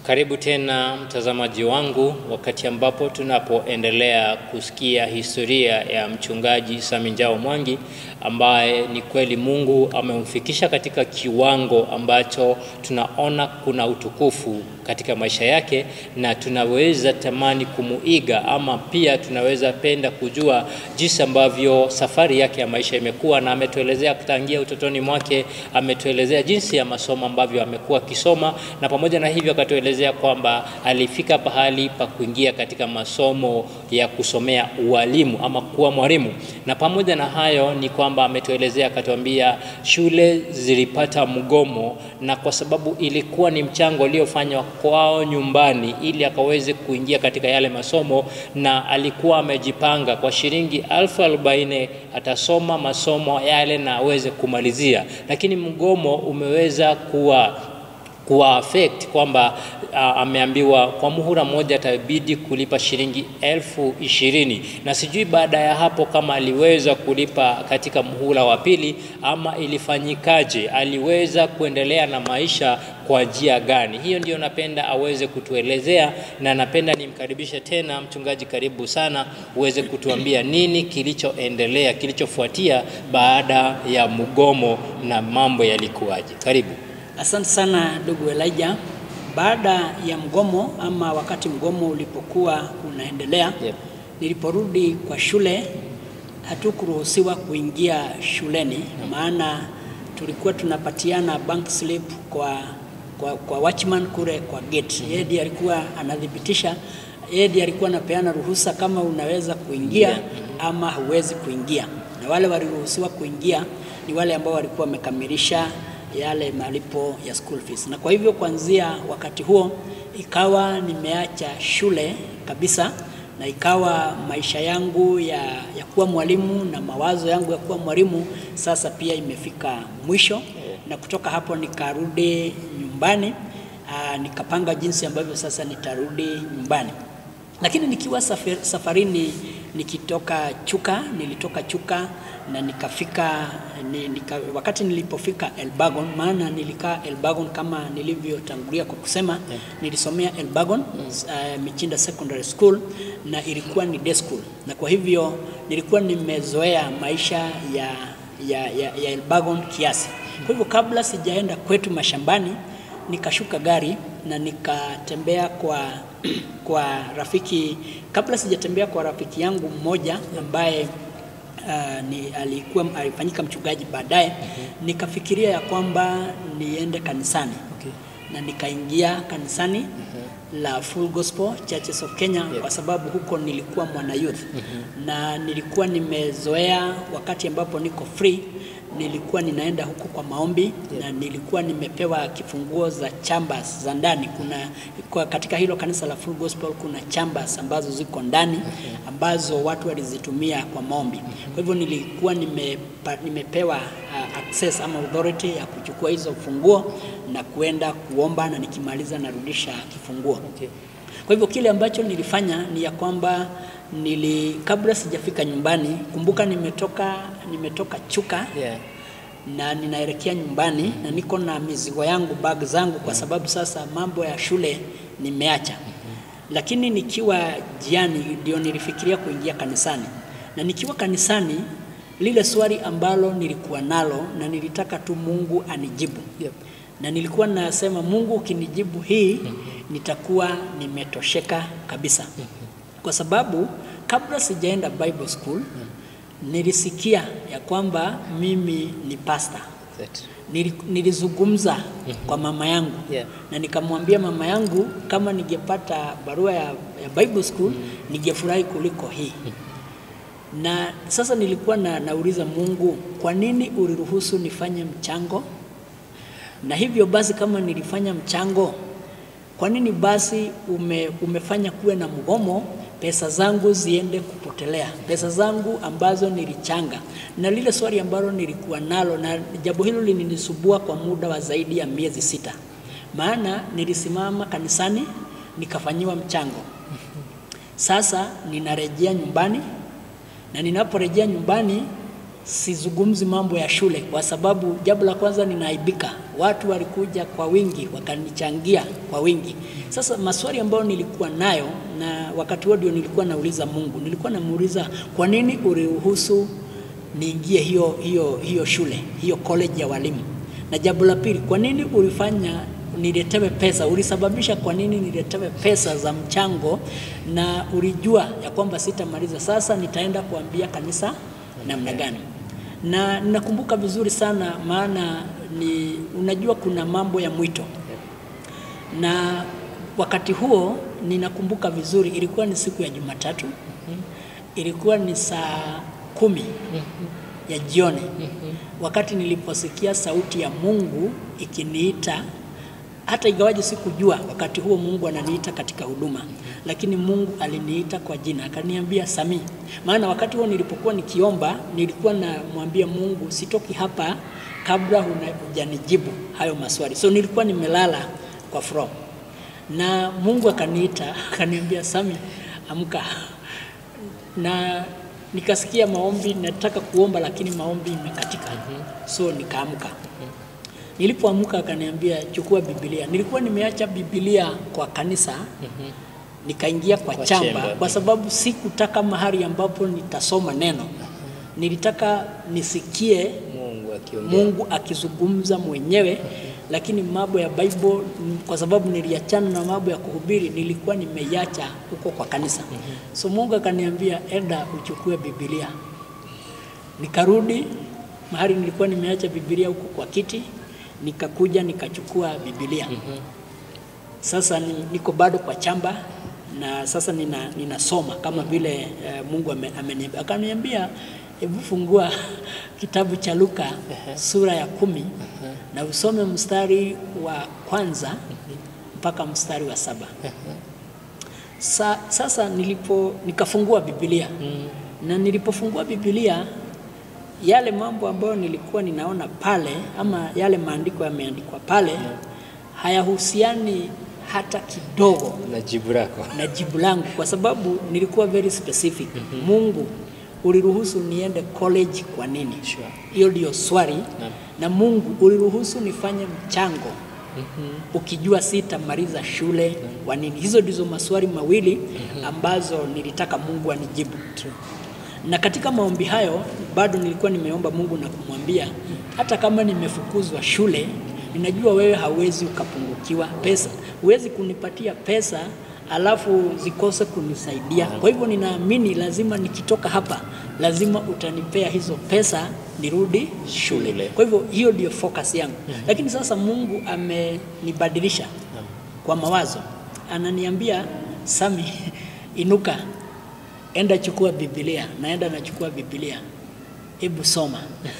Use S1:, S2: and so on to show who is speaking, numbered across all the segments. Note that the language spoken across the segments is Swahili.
S1: Karibu tena mtazamaji wangu, wakati ambapo tunapoendelea kusikia historia ya mchungaji Saminjao Mwangi ambaye ni kweli Mungu amemfikisha katika kiwango ambacho tunaona kuna utukufu katika maisha yake, na tunaweza tamani kumuiga ama pia tunaweza penda kujua jinsi ambavyo safari yake ya maisha imekuwa, na ametuelezea tangia utotoni mwake, ametuelezea jinsi ya masomo ambavyo amekuwa akisoma, na pamoja na hivyo akatuelezea kwamba alifika pahali pa kuingia katika masomo ya kusomea ualimu ama kuwa mwalimu, na pamoja na hayo ni kwamba ametuelezea akatuambia shule zilipata mgomo, na kwa sababu ilikuwa ni mchango uliofanywa kwao nyumbani ili akaweze kuingia katika yale masomo, na alikuwa amejipanga kwa shilingi elfu arobaini atasoma masomo yale na aweze kumalizia, lakini mgomo umeweza kuwa kuwa affect kwamba uh, ameambiwa kwa muhula mmoja atabidi kulipa shilingi elfu ishirini na sijui baada ya hapo kama aliweza kulipa katika muhula wa pili ama ilifanyikaje, aliweza kuendelea na maisha kwa njia gani? Hiyo ndio napenda aweze kutuelezea, na napenda nimkaribishe tena mchungaji, karibu sana, uweze kutuambia nini kilichoendelea, kilichofuatia baada ya mgomo na mambo yalikuwaje. Karibu.
S2: Asante sana ndugu Elijah. Baada ya mgomo ama wakati mgomo ulipokuwa unaendelea,
S1: Yep.
S2: niliporudi kwa shule hatukuruhusiwa kuingia shuleni, maana tulikuwa tunapatiana bank slip kwa, kwa, kwa watchman kule kwa gate. Yeye ndiye alikuwa anathibitisha, yeye ndiye alikuwa anapeana ruhusa kama unaweza kuingia ama huwezi kuingia, na wale waliruhusiwa kuingia ni wale ambao walikuwa wamekamilisha yale malipo ya school fees. Na kwa hivyo kuanzia wakati huo ikawa nimeacha shule kabisa, na ikawa maisha yangu ya, ya kuwa mwalimu na mawazo yangu ya kuwa mwalimu sasa pia imefika mwisho, na kutoka hapo nikarudi nyumbani. Aa, nikapanga jinsi ambavyo sasa nitarudi nyumbani, lakini nikiwa safari, safarini nikitoka Chuka, nilitoka Chuka na nikafika ni, nika, wakati nilipofika Elbagon, maana nilikaa Elbagon kama nilivyotangulia kwa kusema yeah. Nilisomea Elbagon uh, Michinda Secondary School na ilikuwa ni day school, na kwa hivyo nilikuwa nimezoea maisha ya, ya, ya, ya Elbagon kiasi. Kwa hivyo kabla sijaenda kwetu mashambani nikashuka gari na nikatembea kwa kwa rafiki, kabla sijatembea kwa rafiki yangu mmoja ambaye Uh, ni alikuwa alifanyika mchungaji baadaye. mm-hmm. Nikafikiria ya kwamba niende kanisani
S1: Okay.
S2: na nikaingia kanisani mm-hmm. la Full Gospel Churches of Kenya
S1: Yeah.
S2: kwa sababu huko nilikuwa mwana youth
S1: Mhm.
S2: na nilikuwa nimezoea wakati ambapo niko free nilikuwa ninaenda huko kwa maombi na nilikuwa nimepewa kifunguo za chambers za ndani. Kuna kwa katika hilo kanisa la Full Gospel kuna chambers ambazo ziko ndani ambazo watu walizitumia kwa maombi. Kwa hivyo nilikuwa nimepa, nimepewa uh, access ama authority ya kuchukua hizo funguo na kuenda kuomba na nikimaliza narudisha kifunguo.
S1: Okay.
S2: Kwa hivyo kile ambacho nilifanya ni ya kwamba nili kabla sijafika nyumbani, kumbuka nimetoka nimetoka Chuka
S1: Yeah.
S2: na ninaelekea nyumbani na niko na mizigo yangu bag zangu, kwa sababu sasa mambo ya shule nimeacha. Lakini nikiwa jiani ndio nilifikiria kuingia kanisani, na nikiwa kanisani, lile swali ambalo nilikuwa nalo na nilitaka tu Mungu anijibu
S1: Yep.
S2: na nilikuwa nasema Mungu, ukinijibu hii nitakuwa nimetosheka kabisa, kwa sababu kabla sijaenda Bible school nilisikia ya kwamba mimi ni pastor.
S1: That.
S2: Nili- Nilizungumza kwa mama yangu
S1: Yeah.
S2: na nikamwambia mama yangu kama ningepata barua ya, ya Bible school ningefurahi kuliko hii. Na sasa nilikuwa na, nauliza Mungu, kwa nini uliruhusu nifanye mchango? Na hivyo basi kama nilifanya mchango, kwa nini basi ume, umefanya kuwe na mgomo, pesa zangu ziende kupotelea, pesa zangu ambazo nilichanga? Na lile swali ambalo nilikuwa nalo, na jambo hilo lininisumbua kwa muda wa zaidi ya miezi sita, maana nilisimama kanisani nikafanyiwa mchango. Sasa ninarejea nyumbani na ninaporejea nyumbani sizungumzi mambo ya shule, kwa sababu jambo la kwanza ninaaibika. watu walikuja kwa wingi wakanichangia kwa wingi. Sasa maswali ambayo nilikuwa nayo, na wakati huo ndio nilikuwa nauliza Mungu, nilikuwa namuuliza kwa nini uliruhusu niingie hiyo, hiyo, hiyo shule hiyo college ya walimu, na jambo la pili, kwa nini ulifanya niletewe pesa? Ulisababisha kwa nini niletewe pesa za mchango, na ulijua ya kwamba sitamaliza. Sasa nitaenda kuambia kanisa namna gani? Na nakumbuka vizuri sana, maana ni unajua, kuna mambo ya mwito, na wakati huo ninakumbuka vizuri, ilikuwa ni siku ya Jumatatu, ilikuwa ni saa kumi ya jioni, wakati niliposikia sauti ya Mungu ikiniita hata ingawaje sikujua wakati huo Mungu ananiita katika huduma, lakini Mungu aliniita kwa jina akaniambia Sami. Maana wakati huo nilipokuwa nikiomba, nilikuwa namwambia Mungu sitoki hapa kabla hujanijibu hayo maswali. So nilikuwa nimelala kwa floor, na Mungu akaniita akaniambia, Sami, amka. Na nikasikia maombi, nataka kuomba lakini maombi imekatika, so nikaamka. Nilipoamka akaniambia chukua Biblia. Nilikuwa nimeacha Biblia kwa kanisa nikaingia kwa,
S1: Kwa
S2: chamba
S1: chamber.
S2: kwa sababu sikutaka mahali ambapo nitasoma neno. Nilitaka nisikie
S1: Mungu akiongea.
S2: Mungu akizungumza mwenyewe, lakini mambo ya Bible mm, kwa sababu niliachana na mambo ya kuhubiri, nilikuwa nimeiacha huko kwa kanisa. So Mungu akaniambia enda uchukue Biblia. Nikarudi mahali nilikuwa nimeacha Biblia huko kwa kiti, nikakuja nikachukua Biblia. Sasa ni, niko bado kwa chamba na sasa nina, ninasoma kama vile eh, Mungu ame- ameniambia. Akaniambia hebu fungua kitabu cha Luka sura ya kumi na usome mstari wa kwanza mpaka mstari wa saba. Sa, sasa nilipo nikafungua Biblia na nilipofungua Biblia yale mambo ambayo nilikuwa ninaona pale ama yale maandiko yameandikwa pale hayahusiani hata kidogo
S1: na jibu lako.
S2: na jibu langu kwa sababu nilikuwa very specific. Mungu uliruhusu niende college kwa nini?
S1: Sure.
S2: Hiyo ndio swali.
S1: Naam.
S2: Na Mungu uliruhusu nifanye mchango ukijua sitamaliza shule kwa nini? Hizo ndizo maswali mawili ambazo nilitaka Mungu anijibu. Na katika maombi hayo bado nilikuwa nimeomba Mungu na kumwambia hata kama nimefukuzwa shule, ninajua wewe hauwezi ukapungukiwa pesa, huwezi kunipatia pesa alafu zikose kunisaidia. Kwa hivyo ninaamini lazima nikitoka hapa, lazima utanipea hizo pesa nirudi shule.
S1: Shule.
S2: Kwa hivyo hiyo ndio focus yangu. Lakini sasa Mungu amenibadilisha kwa mawazo, ananiambia Sami, inuka enda chukua Biblia. Naenda nachukua Biblia, hebu soma.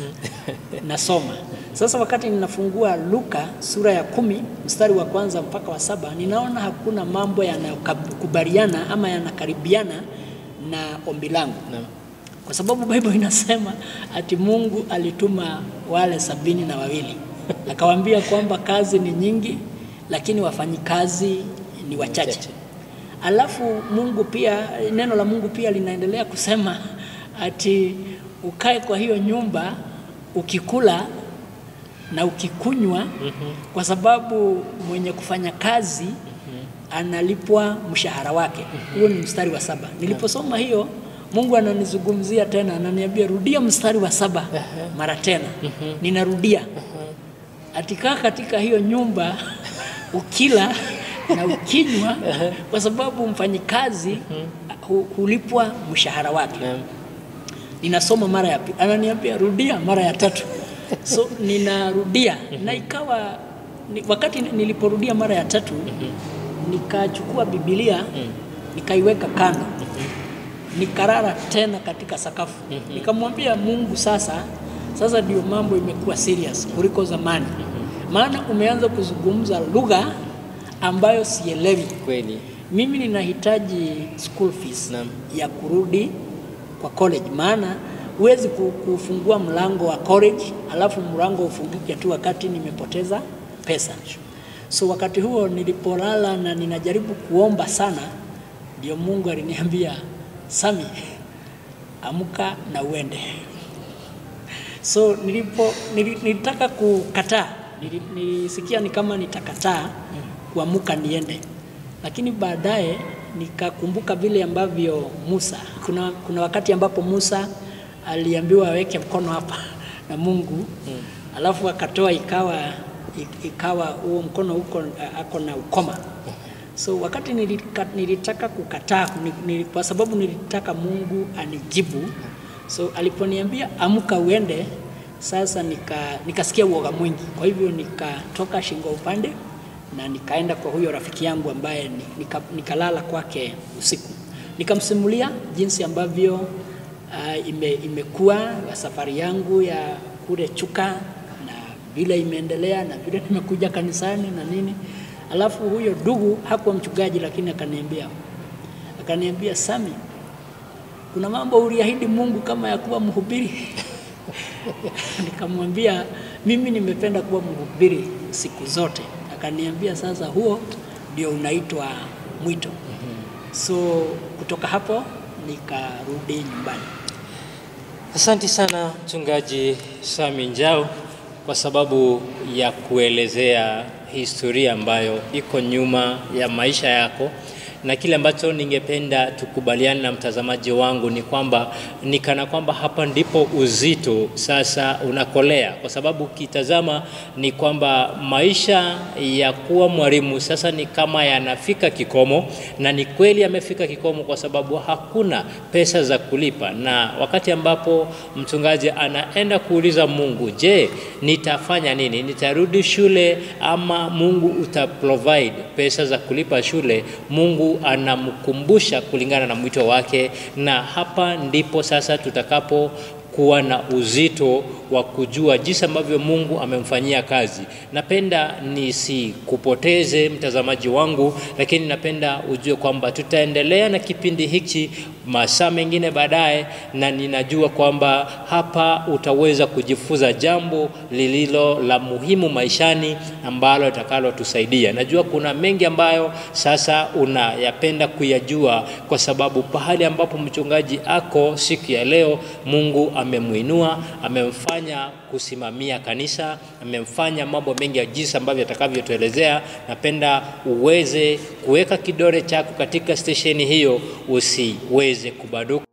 S2: Nasoma sasa. Wakati ninafungua Luka sura ya kumi mstari wa kwanza mpaka wa saba ninaona hakuna mambo yanayokubaliana ama yanakaribiana na ombi langu
S1: Naam.
S2: kwa sababu Bible inasema ati Mungu alituma wale sabini na wawili akawaambia kwamba kazi ni nyingi, lakini wafanyikazi ni wachache.
S1: Wachache.
S2: Alafu Mungu pia, neno la Mungu pia linaendelea kusema ati ukae kwa hiyo nyumba ukikula na ukikunywa, kwa sababu mwenye kufanya kazi analipwa mshahara wake. Huo ni mstari wa saba. Niliposoma hiyo, Mungu ananizungumzia tena, ananiambia rudia mstari wa saba mara tena. Ninarudia, atikaa katika hiyo nyumba ukila na ukinywa, kwa sababu mfanyikazi hu- hulipwa mshahara wake.
S1: Naam.
S2: Ninasoma mara ya pili, ananiambia rudia mara ya tatu. So ninarudia na ikawa ni, wakati niliporudia mara ya tatu nikachukua Biblia nikaiweka kando nikarara tena katika sakafu nikamwambia Mungu, sasa sasa ndio mambo imekuwa serious kuliko zamani, maana umeanza kuzungumza lugha ambayo sielewi.
S1: Kweli.
S2: Mimi ninahitaji school fees
S1: Naam.
S2: ya kurudi kwa college, maana huwezi ku- kufungua mlango wa college alafu mlango ufunguke tu wakati nimepoteza pesa. So wakati huo nilipolala na ninajaribu kuomba sana, ndio Mungu aliniambia Sami, amka na uende. So nilipo nili- nilitaka kukataa Nili- nilisikia ni kama nitakataa kuamuka niende, lakini baadaye nikakumbuka vile ambavyo Musa, kuna, kuna wakati ambapo Musa aliambiwa aweke mkono hapa na Mungu alafu akatoa ikawa ikawa huo mkono huko ako na ukoma. So wakati nilika, nilitaka kukataa ni- ni, kwa sababu nilitaka Mungu anijibu. So aliponiambia amka uende, sasa nika nikasikia uoga mwingi, kwa hivyo nikatoka shingo upande na nikaenda kwa huyo rafiki yangu ambaye ni- nika, nikalala kwake usiku, nikamsimulia jinsi ambavyo uh, ime, imekuwa safari yangu ya kule Chuka na vile imeendelea na vile nimekuja kanisani na nini. Alafu huyo ndugu hakuwa mchungaji, lakini akaniambia akaniambia, Sami, kuna mambo uliahidi Mungu kama ya kuwa mhubiri. Nikamwambia mimi nimependa kuwa mhubiri siku zote. Akaniambia sasa, huo ndio unaitwa mwito. So kutoka hapo nikarudi nyumbani.
S1: Asante sana mchungaji Sami Njau kwa sababu ya kuelezea historia ambayo iko nyuma ya maisha yako, na kile ambacho ningependa tukubaliane na mtazamaji wangu ni kwamba ni kana kwamba hapa ndipo uzito sasa unakolea, kwa sababu ukitazama ni kwamba maisha ya kuwa mwalimu sasa ni kama yanafika kikomo, na ni kweli yamefika kikomo kwa sababu hakuna pesa za kulipa, na wakati ambapo mchungaji anaenda kuuliza Mungu, je, nitafanya nini? Nitarudi shule ama Mungu uta provide pesa za kulipa shule? Mungu anamkumbusha kulingana na mwito wake, na hapa ndipo sasa tutakapo kuwa na uzito wa kujua jinsi ambavyo Mungu amemfanyia kazi. Napenda nisikupoteze mtazamaji wangu, lakini napenda ujue kwamba tutaendelea na kipindi hiki masaa mengine baadaye, na ninajua kwamba hapa utaweza kujifunza jambo lililo la muhimu maishani ambalo litakalotusaidia. Najua kuna mengi ambayo sasa unayapenda kuyajua, kwa sababu pahali ambapo mchungaji ako siku ya leo, Mungu amemwinua, amemfanya kusimamia kanisa, amemfanya mambo mengi ya jinsi ambavyo atakavyotuelezea. Napenda uweze kuweka kidole chako katika stesheni hiyo, usiweze kubaduka.